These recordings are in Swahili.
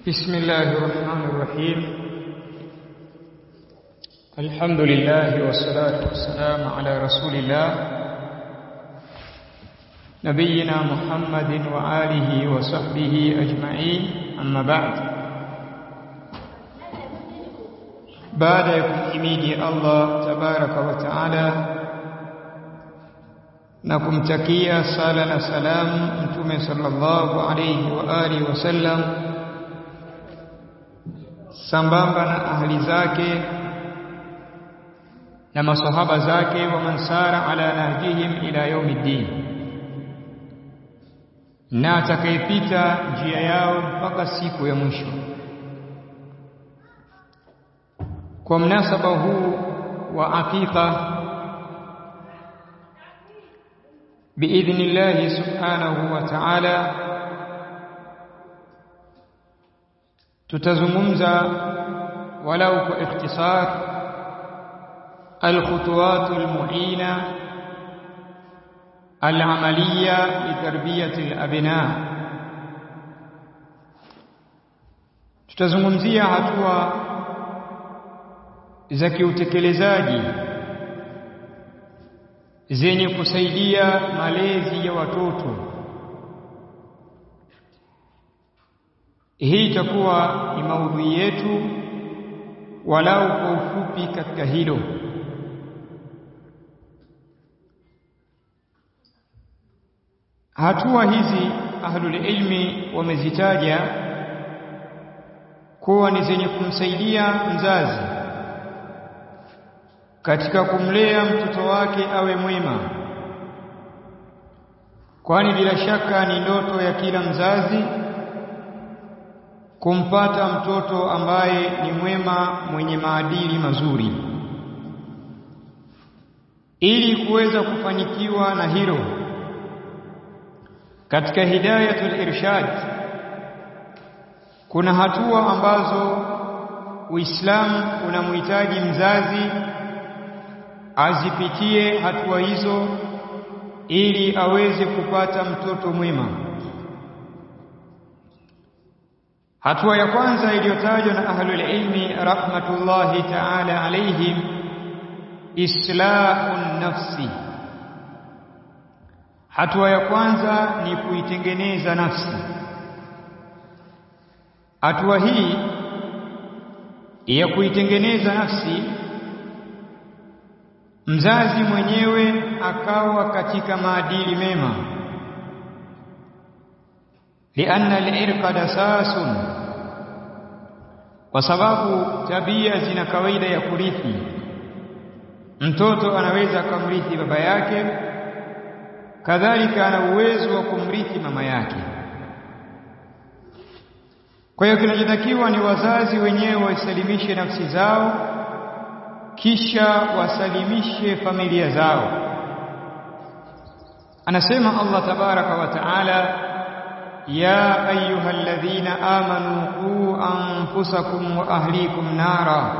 بسم الله الرحمن الرحيم الحمد لله والصلاة والسلام على رسول الله نبينا محمد وآله وصحبه أجمعين أما بعد بعد يكمحميد الله تبارك وتعالى na kumtakia sala na salamu mtume sallallahu alayhi wa alihi wasallam sambamba na ahli zake na masahaba zake wa mansara ala nahjihim ila yaumiddin na atakayepita njia yao mpaka siku ya mwisho kwa mnasaba huu wa aqiqa باذن الله سبحانه وتعالى tutazungumza walau kwa ikhtisar الخطوات المعينه العمليه لتربيه الابناء tutazungumzia hatua za kiutekelezaji zenye kusaidia malezi ya watoto. Hii itakuwa ni maudhui yetu walau kwa ufupi katika hilo. Hatua hizi ahlul ilmi wamezitaja kuwa ni zenye kumsaidia mzazi katika kumlea mtoto wake awe mwema, kwani bila shaka ni ndoto ya kila mzazi kumpata mtoto ambaye ni mwema mwenye maadili mazuri. Ili kuweza kufanikiwa na hilo, katika hidayatul irshad kuna hatua ambazo Uislamu unamhitaji mzazi azipitie hatua hizo ili aweze kupata mtoto mwema. Hatua ya kwanza iliyotajwa na ahlul ilmi rahmatullahi ta'ala alayhim islahun nafsi. Hatua ya kwanza ni kuitengeneza nafsi. Hatua hii ya kuitengeneza nafsi mzazi mwenyewe akawa katika maadili mema lianna al-irqa dasasun kwa sababu tabia zina kawaida ya kurithi mtoto anaweza akamrithi baba yake kadhalika ana uwezo wa kumrithi mama yake kwa hiyo kinachotakiwa ni wazazi wenyewe waisalimishe nafsi zao kisha wasalimishe familia zao anasema Allah tabaraka wa taala ya ayyuhalladhina amanu qu anfusakum wa ahlikum nara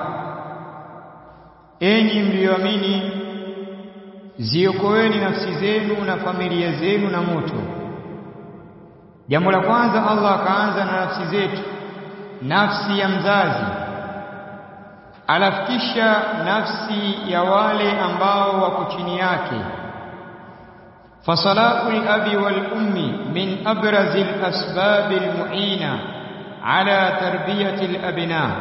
enyi mlioamini ziokoeni nafsi zenu na familia zenu na moto jambo la kwanza Allah akaanza na nafsi zetu nafsi ya mzazi alafu kisha nafsi ya wale ambao wako chini yake fasalahul abi wal ummi min abrazil asbabil muina ala tarbiyati al abna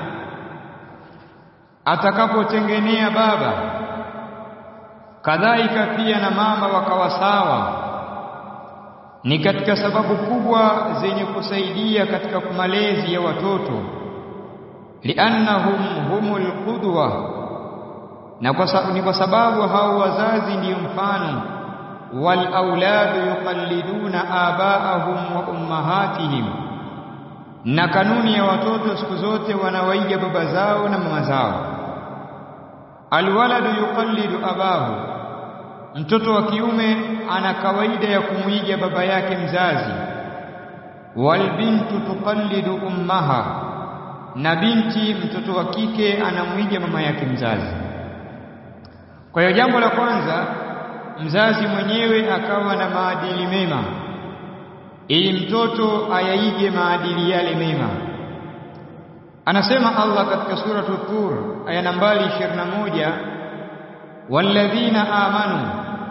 atakapotengenea baba kadhalika pia na mama wakawa sawa ni katika sababu kubwa zenye kusaidia katika malezi ya watoto liannahum humul qudwa na kwa ni kwa sababu hao wazazi ndiyo mfano wal auladu yuqalliduna abaahum wa ummahatihim na kanuni ya watoto siku zote wanawaiga baba zao na mama zao alwaladu yuqallidu abahu mtoto wa kiume ana kawaida ya kumwiga baba yake mzazi walbintu tuqallidu ummaha na binti mtoto wa kike anamwiga mama yake mzazi. Kwa hiyo jambo la kwanza mzazi mwenyewe akawa na maadili mema ili mtoto ayaige maadili yale mema anasema Allah katika suratu Tur aya nambari 21 walladhina amanu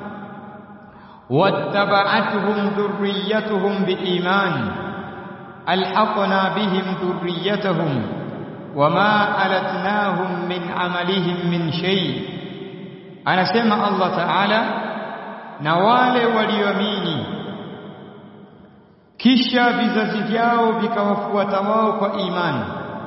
wattaba'atuhum dhurriyyatuhum biiman alhaqna bihim dhurriyyatahum wama alatnahum min amalihim min shay anasema Allah Ta'ala na wale walioamini kisha vizazi vyao vikawafuata wao kwa imani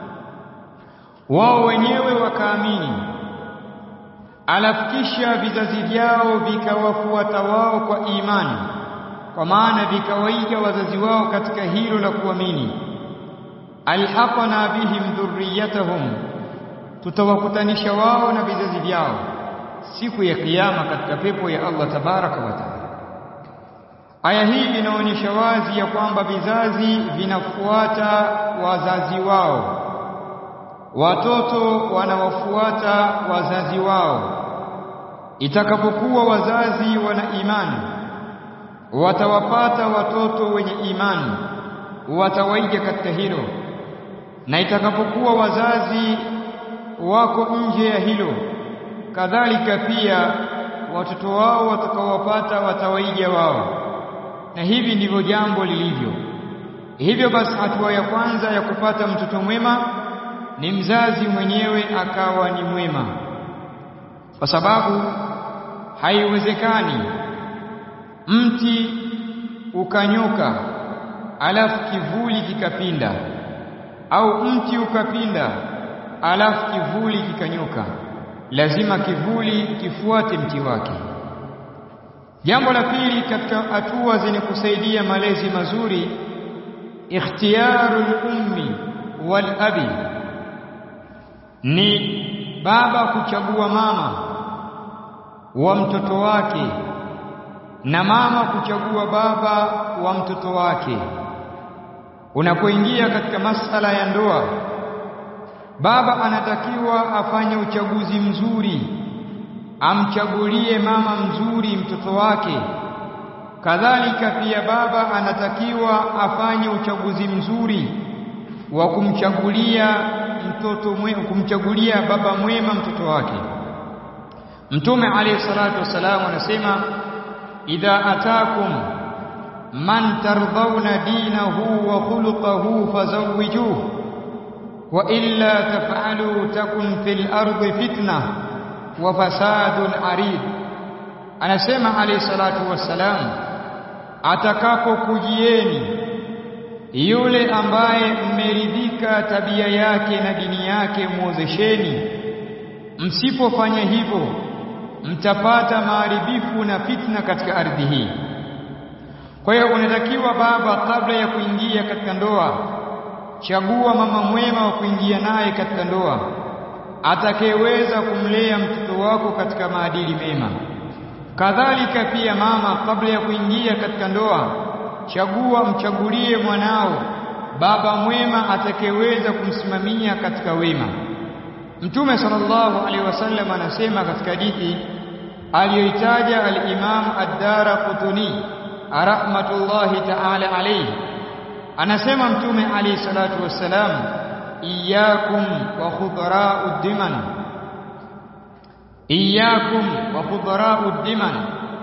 wao wenyewe wakaamini alafu kisha vizazi vyao vikawafuata wao kwa imani kwa maana vikawaiga wazazi wao katika hilo la kuamini alhaqna bihim dhurriyatahum tutawakutanisha wao na vizazi vyao siku ya kiyama katika pepo ya Allah tabaraka wa taala aya hii inaonyesha wazi ya kwamba vizazi vinafuata wazazi wao watoto wanawafuata wazazi wao itakapokuwa wazazi wana imani watawapata watoto wenye imani watawaiga katika hilo na itakapokuwa wazazi wako nje ya hilo kadhalika pia watoto wao watakaowapata watawaiga wao na hivi ndivyo jambo lilivyo hivyo basi hatua ya kwanza ya kupata mtoto mwema ni mzazi mwenyewe akawa ni mwema kwa sababu haiwezekani mti ukanyoka alafu kivuli kikapinda au mti ukapinda alafu kivuli kikanyoka lazima kivuli kifuate mti wake jambo la pili katika hatua zenye kusaidia malezi mazuri ikhtiyarul ummi wal abi ni baba kuchagua mama wa mtoto wake na mama kuchagua baba wa mtoto wake unapoingia katika masala ya ndoa baba anatakiwa afanye uchaguzi mzuri amchagulie mama mzuri mtoto wake kadhalika pia baba anatakiwa afanye uchaguzi mzuri wa kumchagulia mtoto mwema kumchagulia baba mwema mtoto wake mtume alayhi salatu wasalam anasema idha atakum man tardhauna dinahu wa khuluquhu fazawwijuhu wa illa taf'alu takun fil ardi fitna wa fasadun arid anasema alayhi salatu wassalam atakapokujieni yule ambaye mmeridhika tabia yake na dini yake muozesheni msipofanya hivyo mtapata maharibifu na fitna katika ardhi hii kwa hiyo unatakiwa baba kabla ya kuingia katika ndoa chagua mama mwema wa kuingia naye katika ndoa atakayeweza kumlea mtoto wako katika maadili mema kadhalika pia mama kabla ya kuingia katika ndoa chagua mchagulie mwanao baba mwema atakayeweza kumsimamia katika wema mtume sallallahu alaihi wasallam anasema katika hadithi aliyoitaja al-Imam ad-Darqutni rahmatullahi ta'ala alayhi anasema mtume alayhi salatu wassalam iyyakum wa khudra'ud diman iyyakum wa khudra'ud diman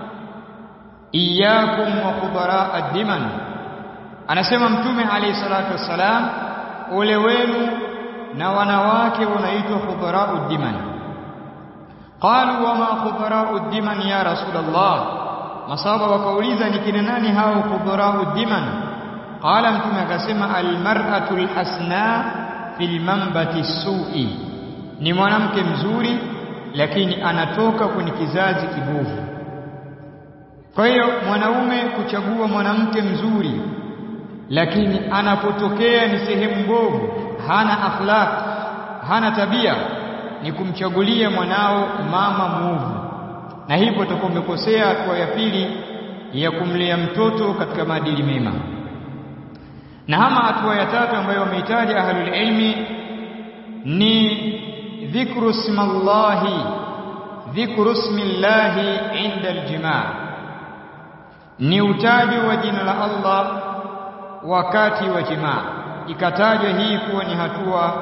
iyyakum wa khudra'ad diman anasema mtume alayhi salatu wassalam ole wenu na wanawake wanaitwa khudhara'ud diman qalu wama khudhara'ud diman ya rasulullah masaba wakauliza ni kina nani hao khudhara'ud diman qala mtume akasema almar'atu alhasna fil manbati su'i ni mwanamke mzuri lakini anatoka kwenye kizazi kibovu kwa hiyo mwanaume kuchagua mwanamke mzuri lakini anapotokea ni sehemu mbovu hana akhlaq hana tabia ni kumchagulia mwanao mama muovu na hivyo utakuwa umekosea hatua ya pili ya kumlea mtoto katika maadili mema na ama hatua ya tatu ambayo wameitaja ahlul ilmi ni dhikru smallahi dhikru smillahi inda aljimaa ni utaji wa jina la Allah wakati wa jimaa ikatajwa hii kuwa ni hatua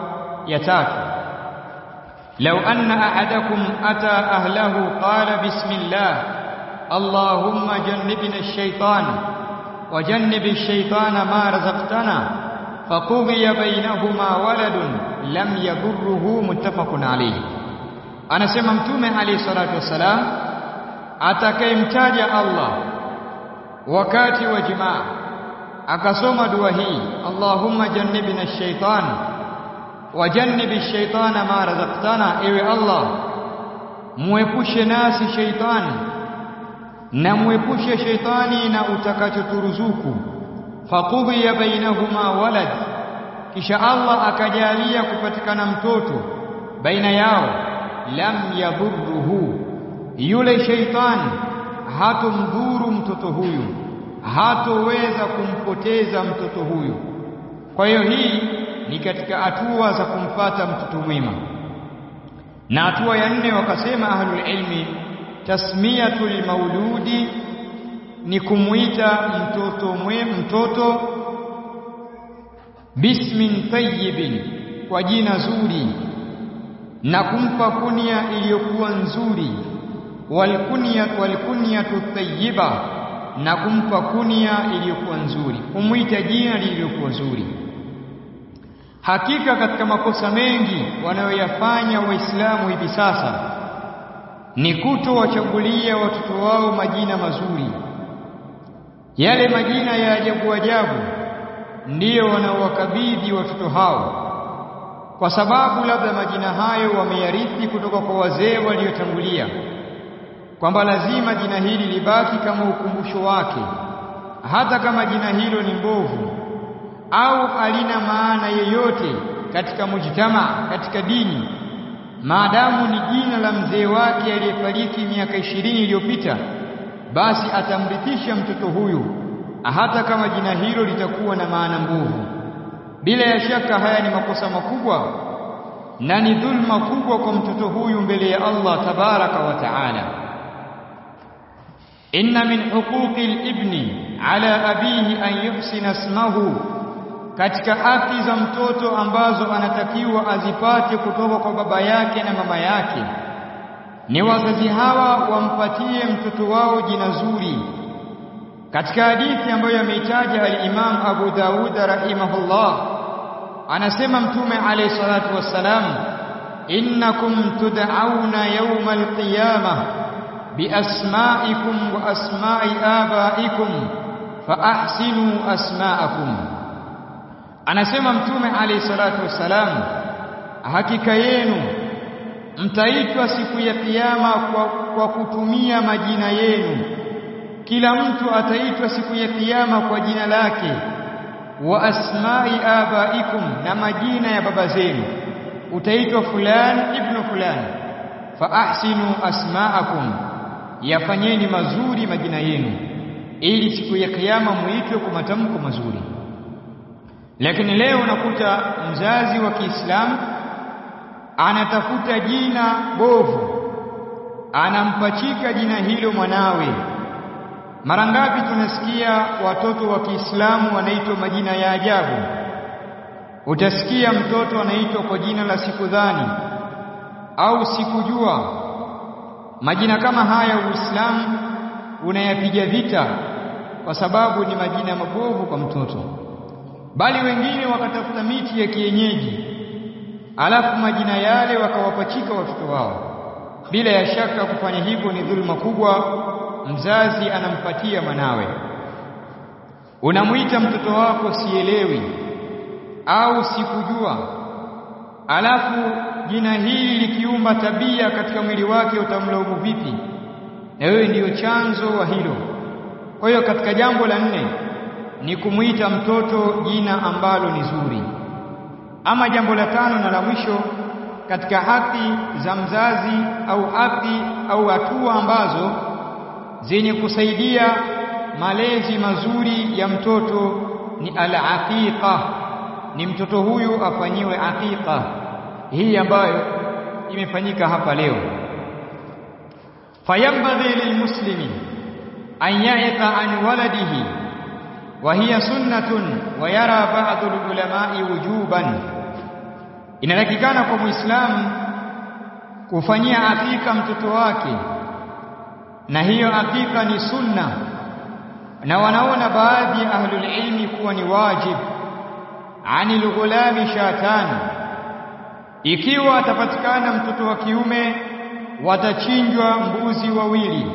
ya tatu لو أن أحدكم أتى أهله قال بسم الله اللهم جنبنا الشيطان وجنب الشيطان ما رزقتنا فقضي بينهما ولد لم يضره متفق عليه anasema mtume alayhi salatu wassalam atakayemtaja Allah wakati wa jimaa akasoma dua hii Allahumma jannibna ash-shaytan wa jannibi ash-shaytana ma razaqtana ewe Allah muepushe nasi shaytani na muepushe shaytani na utakachoturuzuku faqudhiya bainahuma walad kisha Allah akajalia kupatikana mtoto baina yao lam yadhurruhu yule shaytani hatomdhuru mtoto huyu hatoweza kumpoteza mtoto huyu kwa hiyo hii ni katika hatua za kumpata mtoto mwema na hatua ya nne wakasema ahlul ilmi tasmiyatul mauludi ni kumuita mtoto mwe mtoto bismin tayyibin kwa jina zuri na kumpa kunia iliyokuwa nzuri walkunya walkunyatu tayyiba na kumpa kunia iliyokuwa nzuri kumwita jina lililokuwa zuri hakika katika makosa mengi wanayoyafanya waislamu hivi sasa ni kutowachagulia watoto wao majina mazuri yale majina ya ajabu ajabu ndiyo wanaowakabidhi watoto hao kwa sababu labda majina hayo wameyarithi kutoka kwa wazee waliotangulia kwamba lazima jina hili libaki kama ukumbusho wake hata kama jina hilo ni mbovu au halina maana yeyote katika mujtama katika dini maadamu ni jina la mzee wake aliyefariki miaka ishirini iliyopita basi atamrithisha mtoto huyu hata kama jina hilo litakuwa na maana mbovu bila ya shaka haya ni makosa makubwa na ni dhulma kubwa kwa mtoto huyu mbele ya Allah tabaraka wa taala inna min huquqi al-ibni ala abihi an yuhsina ismahu katika haki za mtoto ambazo anatakiwa azipate kutoka kwa baba yake na mama yake ni wazazi hawa wampatie mtoto wao jina zuri katika hadithi ambayo ameitaja al-Imam Abu Dawud rahimahullah anasema mtume alayhi salatu wassalam innakum tud'auna yawm al-qiyamah biasma'ikum wa asma'i abaikum fa ahsinu asma'akum anasema mtume alayhi salatu wassalam hakika yenu mtaitwa siku ya kiyama kwa, kwa kutumia majina yenu kila mtu ataitwa siku ya kiyama kwa jina lake wa asma'i abaikum na majina ya baba zenu utaitwa fulani ibnu fulani fa ahsinu asma'akum yafanyeni mazuri majina yenu ili siku ya kiyama muitwe kwa matamko mazuri lakini leo unakuta mzazi wa Kiislamu anatafuta jina bovu anampachika jina hilo mwanawe mara ngapi tunasikia watoto wa Kiislamu wanaitwa majina ya ajabu utasikia mtoto anaitwa kwa jina la sikudhani au sikujua majina kama haya Uislamu unayapiga vita kwa sababu ni majina mabovu kwa mtoto bali wengine wakatafuta miti ya kienyeji alafu majina yale wakawapachika watoto wao bila ya shaka kufanya hivyo ni dhulma kubwa mzazi anampatia mwanawe unamwita mtoto wako sielewi au sikujua alafu jina hili likiumba tabia katika mwili wake utamlaumu vipi na wewe ndiyo chanzo wa hilo kwa hiyo katika jambo la nne ni kumwita mtoto jina ambalo ni zuri ama jambo la tano na la mwisho katika haki za mzazi au haki au hatua ambazo zenye kusaidia malezi mazuri ya mtoto ni al-aqiqa ni mtoto huyu afanyiwe aqiqa hii ambayo imefanyika hapa leo fayambadhi lilmuslimi an ya'iqa an waladihi wa hiya sunnatun wa yara ba'd al-ulama'i wujuban inatakikana kwa Muislamu kufanyia akika mtoto wake, na hiyo akika ni sunna, na wanaona baadhi ya ahlul ilmi kuwa ni wajib. Anil ghulami shatan, ikiwa atapatikana mtoto wa kiume watachinjwa mbuzi wawili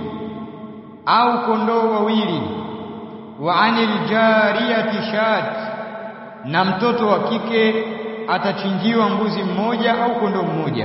au kondoo wawili. Wa anil jariyati shat, na mtoto wa kike atachinjiwa mbuzi mmoja au kondoo mmoja.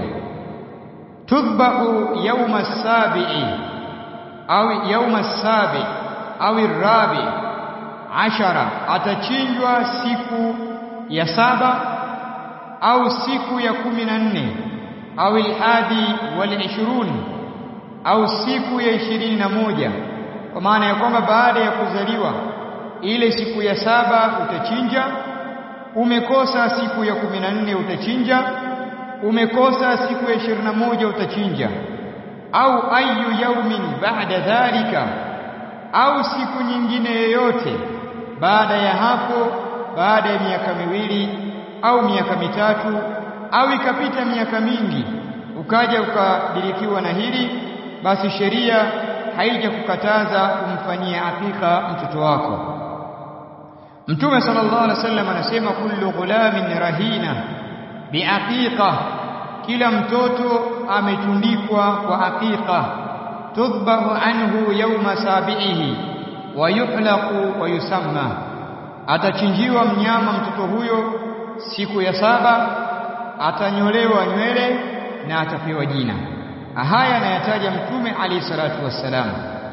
Tudhbahu yauma sabi'i au yauma sabi au rabi ashara, atachinjwa siku ya saba au siku ya kumi na nne au alhadi wal ishrun au siku ya ishirini na moja kwa maana ya kwamba baada ya kuzaliwa ile siku ya saba utachinja, umekosa siku ya kumi na nne utachinja, umekosa siku ya ishirini na moja utachinja, au ayu yaumin baada dhalika, au siku nyingine yoyote baada ya hapo, baada ya miaka miwili au miaka mitatu au ikapita miaka mingi ukaja ukadirikiwa na hili, basi sheria haijakukataza kumfanyia akika mtoto wako. Mtume sallallahu alaihi wasallam anasema kullu ghulamin rahina biaqiqa, kila mtoto ametundikwa kwa aqiqa. Tudhbahu anhu yawma sabihi wa yuhlaqu wa yusamma, atachinjiwa mnyama mtoto huyo siku ya saba, atanyolewa nywele na atapewa jina. Haya anayataja Mtume alayhi salatu wassalam.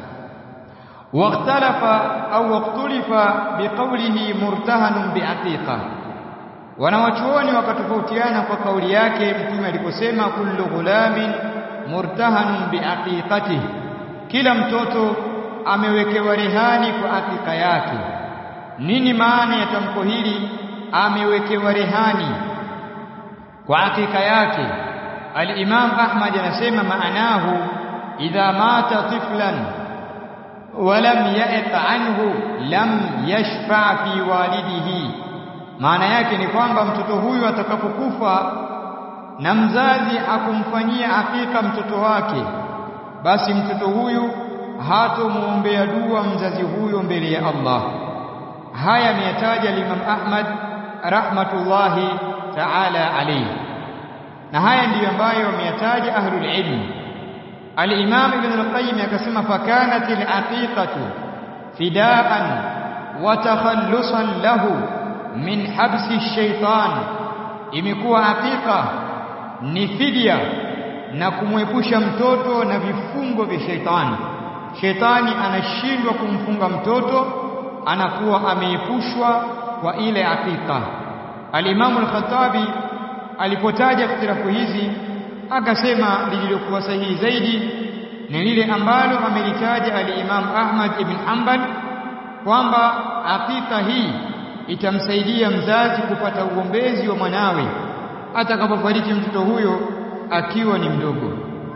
Wakhtalafa au waktulifa biqaulihi murtahanun biaqiqa, wanawachuoni wakatofautiana kwa kauli yake Mtume aliposema kullu ghulamin murtahanun biaqiqatihi, kila mtoto amewekewa rehani kwa akika yake. Nini maana ya tamko hili? Amewekewa rehani kwa akika yake. Al-Imam Ahmad anasema maanahu idha mata tiflan wa lam ya'iq anhu lam yashfa fi walidihi, maana yake ni kwamba mtoto huyu atakapokufa na mzazi akumfanyia akika mtoto wake, basi mtoto huyu hatomwombea dua mzazi huyo mbele ya Allah. Haya ameyataja Imam Ahmad rahmatullahi ta'ala alayhi na haya ndiyo ambayo wameyataja ahlul ilm. Al-Imam Ibn al-Qayyim akasema fakanat al-aqiqatu fidaan wa takhallusan lahu min habsi shaitan, imekuwa aqiqa ni fidia na kumwepusha mtoto na vifungo vya shaitani. Shaitani anashindwa kumfunga mtoto, anakuwa ameepushwa kwa ile aqiqa. Al-Imam al-Khattabi alipotaja ikhtilafu hizi akasema lililokuwa sahihi zaidi ni lile ambalo amelitaja al-Imam Ahmad ibn Hanbal kwamba akika hii itamsaidia mzazi kupata uombezi wa mwanawe atakapofariki mtoto huyo akiwa ni mdogo.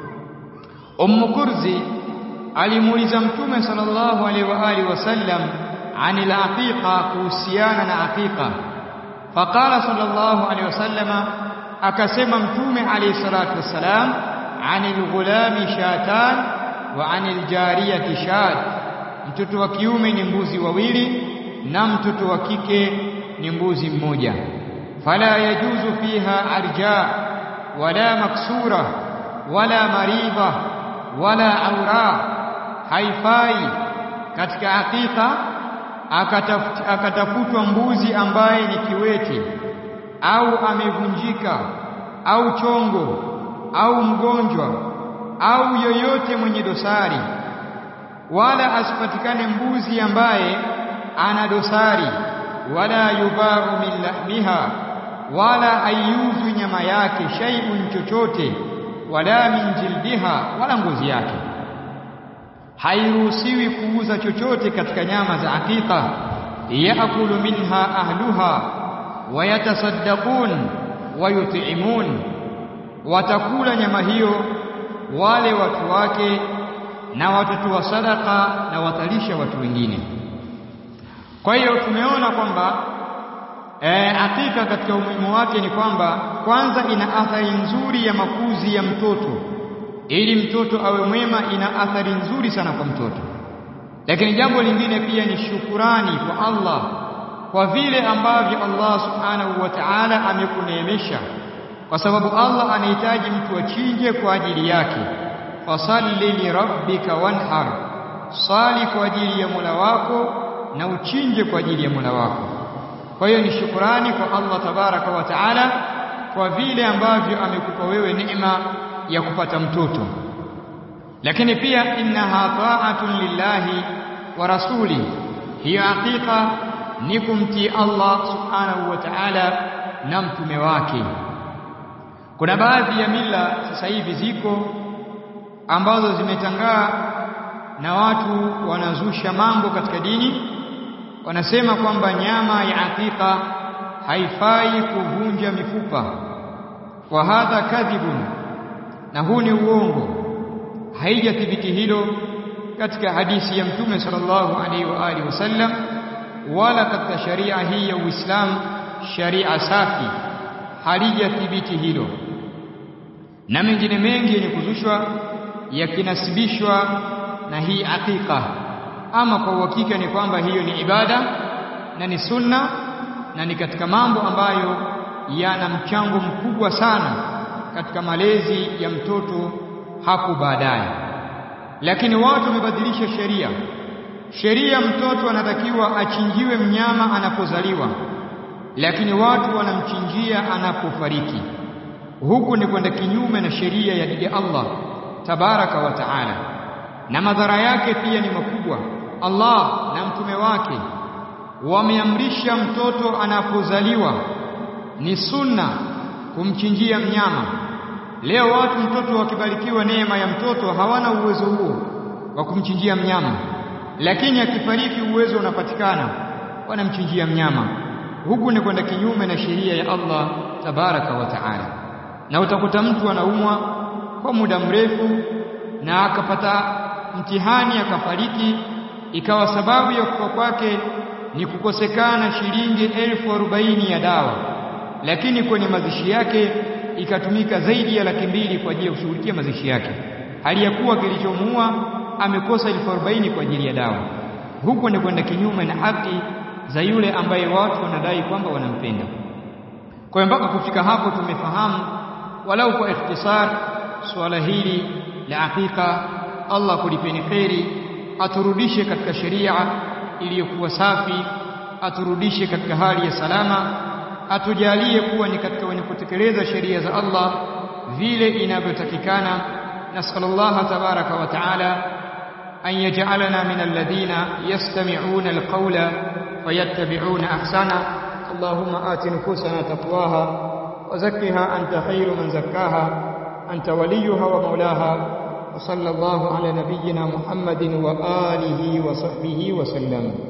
Ummu Kurzi alimuuliza Mtume sallallahu alaihi wa alihi wasallam anil aqiqa, kuhusiana na aqiqa. Faqala sallallahu alaihi wasallama akasema mtume alayhi salatu wassalam anil ghulami shatan wa anil jariyati shat, mtoto wa kiume ni mbuzi wawili na mtoto wa kike ni mbuzi mmoja. Fala yajuzu fiha arja wala maksura wala maridha wala aura, haifai katika hakika akatafutwa mbuzi ambaye ni kiwete au amevunjika au chongo au mgonjwa au yoyote mwenye dosari, wala asipatikane mbuzi ambaye ana dosari, wala yubaru min lahmiha, wala haiuzwi nyama yake shay'un chochote, wala min jildiha, wala ngozi yake. Hairuhusiwi kuuza chochote katika nyama za hakika. Yaakulu minha ahluha wayatasaddaqun wayut'imun, watakula nyama hiyo wale watu wake na watatoa sadaka na watalisha watu wengine. Kwa hiyo tumeona kwamba E, hakika katika umuhimu wake ni kwamba kwanza ina athari nzuri ya makuzi ya mtoto. Ili mtoto awe mwema, ina athari nzuri sana kwa mtoto. Lakini jambo lingine pia ni shukurani kwa Allah kwa vile ambavyo Allah subhanahu wa ta'ala amekuneemesha, kwa sababu Allah anahitaji mtu achinje kwa ajili yake. Fasalli li rabbika wanhar, sali kwa ajili ya Mola wako na uchinje kwa ajili ya Mola wako. Kwa hiyo ni shukurani kwa Allah tabaraka wa taala kwa vile ambavyo amekupa wewe neema ya kupata mtoto. Lakini pia innaha ta'atun lillahi wa rasuli, hiyo hakika ni kumtii Allah subhanahu wa ta'ala na mtume wake. Kuna baadhi ya mila sasa hivi ziko ambazo zimetangaa na watu wanazusha mambo katika dini wanasema kwamba nyama ya aqiqa haifai kuvunja mifupa. Wa hadha kadhibun, na huu ni uongo, haijathibiti hilo katika hadithi ya Mtume sallallahu alaihi wa alihi wasallam, wala katika sharia hii ya Uislamu, sharia safi, halijathibiti hilo, na mengine mengi yenye kuzushwa yakinasibishwa na hii aqiqa ama kwa uhakika ni kwamba hiyo ni ibada na ni sunna na ni katika mambo ambayo yana mchango mkubwa sana katika malezi ya mtoto hapo baadaye. Lakini watu wamebadilisha sheria. Sheria, mtoto anatakiwa achinjiwe mnyama anapozaliwa, lakini watu wanamchinjia anapofariki. Huku ni kwenda kinyume na sheria ya Allah tabaraka wa taala, na madhara yake pia ni makubwa. Allah na mtume wake wameamrisha mtoto anapozaliwa ni sunna kumchinjia mnyama. Leo watu mtoto wakibarikiwa neema ya mtoto hawana uwezo huo wa kumchinjia mnyama, lakini akifariki uwezo unapatikana, wanamchinjia mnyama. Huku ni kwenda kinyume na sheria ya Allah tabaraka wa taala, na utakuta mtu anaumwa kwa muda mrefu na akapata mtihani akafariki ikawa sababu ya kufa kwake ni kukosekana shilingi elfu arobaini ya dawa, lakini kwenye mazishi yake ikatumika zaidi ya laki mbili kwa ajili ya kushughulikia mazishi yake, hali ya kuwa kilichomuua amekosa elfu arobaini kwa ajili ya dawa. Huko ni kwenda kinyume na haki za yule ambaye watu wanadai kwamba wanampenda. Kwa hiyo mpaka kufika hapo tumefahamu walau kwa ikhtisar suala hili la aqiqa. Allah kulipeni kheri aturudishe katika sheria iliyokuwa safi, aturudishe katika hali ya salama, atujalie kuwa ni katika wenye kutekeleza sheria za Allah vile inavyotakikana. Nasallallahu tabaraka wa taala an yaj'alana min alladhina yastami'una alqawla fayattabi'una ahsana. Allahumma ati nufusana taqwaha wa zakkiha anta khairu man zakkaha anta waliyuha wa maulaha وصلى الله على نبينا محمد وآله وصحبه وسلم